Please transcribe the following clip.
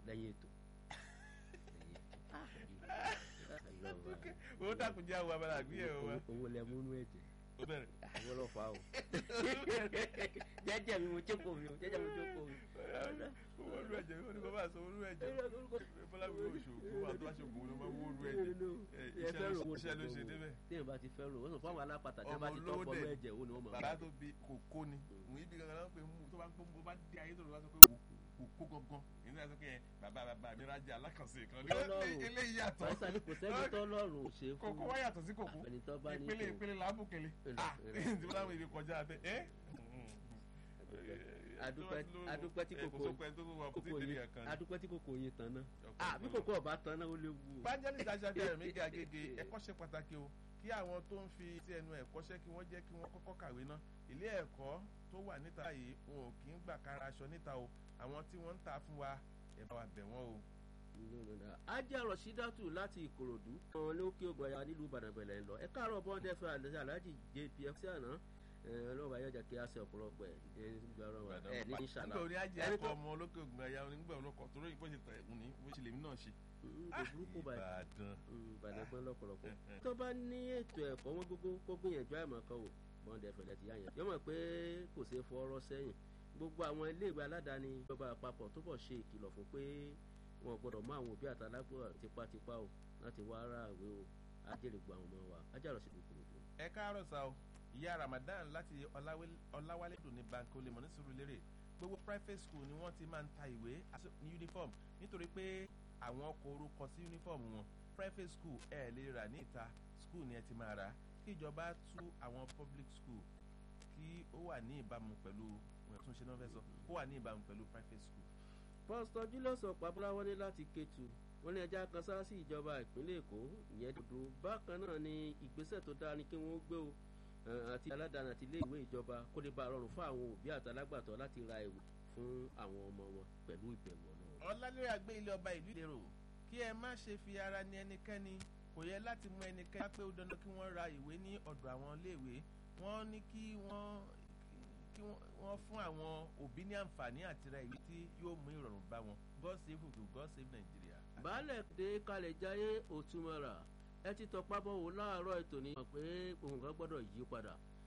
lẹ́yìn ètò owó dàkún jẹ́ àwọn abala àgbéyẹ̀wò wa. owó lẹ múnú ẹ̀jẹ̀ ó bẹ̀rẹ̀. àwọn lọ fa o jẹ́jẹ́ mi mo jókòó mi o jẹ́jẹ́ mi jókòó mi. owó olú ẹ̀jẹ̀ ó ní kó bá sọ olú ẹ̀jẹ̀ bọ́lá mi ò ṣòkó àti wá ṣòkó ló máa wó olú ẹ̀jẹ̀ iṣẹ́ ló ṣe débẹ̀. téèyàn bá ti fẹ́ rò wọ́n sọ fún àwọn alápàtà tí wọ́n bá ti tọ́ Ọmọ olówó bọ́ọ̀lù dẹ̀. ẹ̀jẹ̀ ó ní wọ́n máa bàbá tó bi kòkó ni òun ibi gangan náà pé mú tó bá ń pọ́n bó bá dé ayé tó lọ wá sọ pé kòkó gangan èyí náà sọ pé ẹ bàbá bàbá mi rájà alákànṣe kan ní Ọlọ́run. eléyìí yàtọ̀ Bàbá ni kò sẹ́ni tó lọ́rùn ò ṣe fún kòkó wá yàtọ̀ sí kòkó ẹni tó bá ní ìpele kò- ìpele làábùkele Ẹ̀rọ, ah ẹ̀rọ. tí wọ́n láwọn èdè kọjá abẹ ẹ́ adúpẹ́ adúpẹ́ tí kòkó kòkó yín adúpẹ́ tí kòkó yín tán náà ah bí kòkó ọba tán náà ó léwu o. evangelist aṣáájú ẹ̀mí ga gègé ẹ̀kọ́ ṣe pàtàkì o kí àwọn tó ń fi sí ẹnu ẹ̀kọ́ ṣẹ́ kí wọ́n jẹ́ kí wọ́n kọ́kọ́ kàwé ná ilé ẹ̀kọ́ tó wà níta yìí wọn ò kì í gbà kára aṣọ níta o àwọn tí wọ́n ń ta fún wa ẹ bá wa bẹ̀ wọ́n o. ajé rọ̀ṣídàtù láti ìkòròdú àwọn lókè ògùn ẹ̀yà nílùú ìbàdàn bẹ̀rẹ̀ ń lọ ẹ káàárọ̀ bọ́ńdẹ́ fẹ́ àlẹ́ aláàjì jpf sí àná ọlọ́wọ́ ayọ́jà kí a ṣe ọ̀pọ̀lọpọ̀ ẹ̀ ẹ̀ nígbà ọ̀rọ̀ ẹ̀ ní ìṣàlá nígbà orí ajé Ẹni ẹ̀kọ́ tó- ọmọ olókè ògùn ẹ̀yà onígbà olókọ̀ tó lóyìn bó ṣe tẹ̀ ẹ̀kún ní bó ṣe lèmi náà ṣe. Mm, kò burúkú báyìí Ìbàdàn. Mm, ìbàdàn gbọ́n lọ́pọ̀lọpọ̀ tó bá ní ètò ẹ̀kọ́ wọn gbogbo kó gbìyànjú àìmọ̀ kan o bọ́ńdẹ̀ fẹ̀lẹ̀ ti yá yẹn yọmọ pé kò ṣeé fọ ọ̀rọ̀ sẹ́yìn gbogbo àwọn iléèwé aládàáni ìjọba àpapọ̀ tó bọ̀ ṣe ìkìlọ̀ fún pé wọn ò gbọ́dọ̀ mú àwọn òbí àtàlágbọ̀ tipátipá o láti wá ara àwé o ajẹ́rìgbọ́ àwọn ọmọ wa ajárọ̀ sí lókùnrin ẹ káàárọ̀ sá o ìyá ramadan láti Ọláwé- ọláwálé dùn ní bank olè mọ̀ ní Sùúrùlérè gbogbo private school ni wọ́n ti máa ń ta ìwé àti- ní uniform nítorí pé àwọn ọkọ̀ orúkọ sí uniform wọn private school ẹ lè rà ní ìta school ni ẹ ti máa rà kí ìjọba tú àwọn public school kí ó wà ní ìbámu pẹ̀lú tún ṣe náà fẹ́ sọ kó wà ní ìbámu pẹ̀lú private school. pásítọ̀ julius ọ̀pábọ́lá wọlé láti Kétu wọ́n ní ẹja kan sáà sí ìjọba ìpínlẹ̀ èkó ìyẹn dúdú bákan náà ni ìgbésẹ̀ tó dáa ni kí wọ́n gbé o eh, àti aládàáni àti ilé ìwé ìjọba kó lè bá a rọrùn fún àwọn òbí àtàlágbàtọ́ láti ra ìwé fún àwọn ọmọ wọn pẹ̀lú ìbẹ̀rù ọlọ́run. ọlálẹ́rẹ́ àgbé ilé ọba ìlú ìlérò kí ẹ má ṣe fi ara ní ẹnikẹ́ni kò yẹ láti mú ẹnikẹ́ni pé ó dandan kí wọ́n ra ìwé ní ọ̀dọ̀ àwọn iléèwé wọ́n ní kí wọ́n kí wọ́n fún àwọn òbí ní àǹfààní àti ra ìwé tí yóò mú ìrọ̀rùn bá wọn God save Ugu God save Nigeria. baálẹ̀ dé kalẹ̀ jáyé òtúmọ̀ra ẹ ti tọpá bọ̀ wò láàárọ̀ ètò ní. mọ̀ pé ohun kan gbọ́dọ̀ yí padà